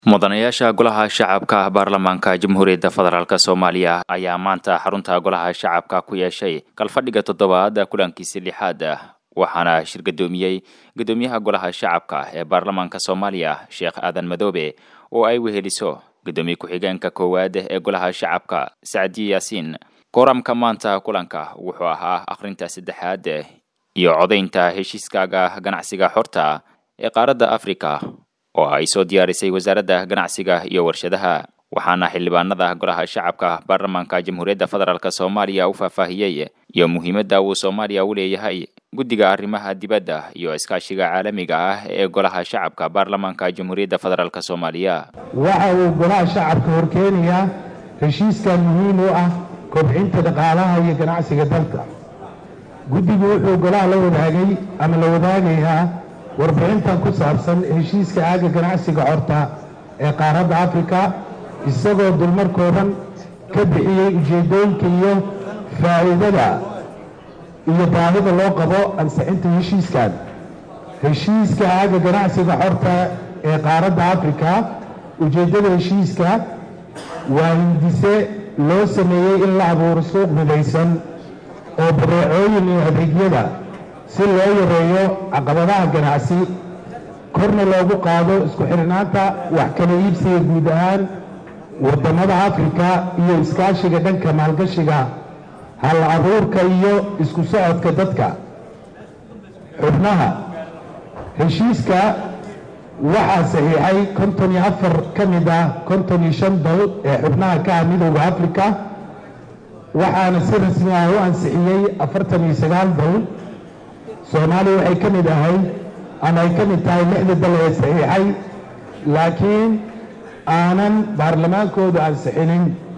mudanayaasha golaha shacabka baarlamaanka jamhuuriyadda federaalk soomaaliya ayaa maanta xarunta golaha shacabka ku yeeshay kalfadhiga toddobaad kulankiisi lixaad waxaana shir gadoomiyey gudoomiyaha golaha shacabka ee baarlamaanka soomaaliya sheekh aadan madoobe oo ay weheliso gudoomiye ku-xigeenka koowaad ee golaha shacabka sacdi yaasiin kooramka maanta kulanka wuxuu ahaa akhrinta saddexaad iyo codaynta heshiiskaaga ganacsiga xorta ee qaaradda afrika oo ay soo diyaarisay wasaaradda ganacsiga iyo warshadaha waxaana xildhibaanada golaha shacabka baarlamaanka jamhuuriyadda federaalk soomaaliya u faahfaahiyey iyo muhiimadda uu soomaaliya u leeyahay guddiga arrimaha dibadda iyo iskaashiga caalamiga ah ee golaha shacabka baarlamaanka jamhuuriyadda federaalk soomaaliya waxa uu golaha shacabka horkeenayaa heshiiskan muhiim u ah kobcinta dhaqaalaha iyo ganacsiga dalka guddigu wuxuu golaha la wadaagay ama la wadaagayaa warbixintan ku saabsan heshiiska aagga ganacsiga xorta ee qaaradda afrika isagoo dulmar kooban ka bixiyey ujeeddooyinka iyo faa'iidada iyo baahida loo qabo ansixinta heshiiskan heshiiska aagga ganacsiga xorta ee qaaradda afrika ujeeddada heshiiska waa hindise loo sameeyey in la abuuro suuq midaysan oo bareecooyin iyo adeegyada si loo yareeyo caqabadaha ganacsi korna loogu qaado isku xidhnaanta wax kala iibsiga guud ahaan waddamada afrika iyo iskaashiga dhanka maalgashiga hal abuurka iyo isku socodka dadka xubnaha heshiiska waxaa saxiixay konton iyo afar ka mid ah konton iyo shan dal ee xubnaha ka ah midowda afrika waxaana si rasmi ah u ansixiyey afartan iyo sagaal dal soomaaliya waxay ka mid ahayd ama ay ka mid tahay lixda dal ee saxiixay laakiin aanan baarlamaankoodu ansixinin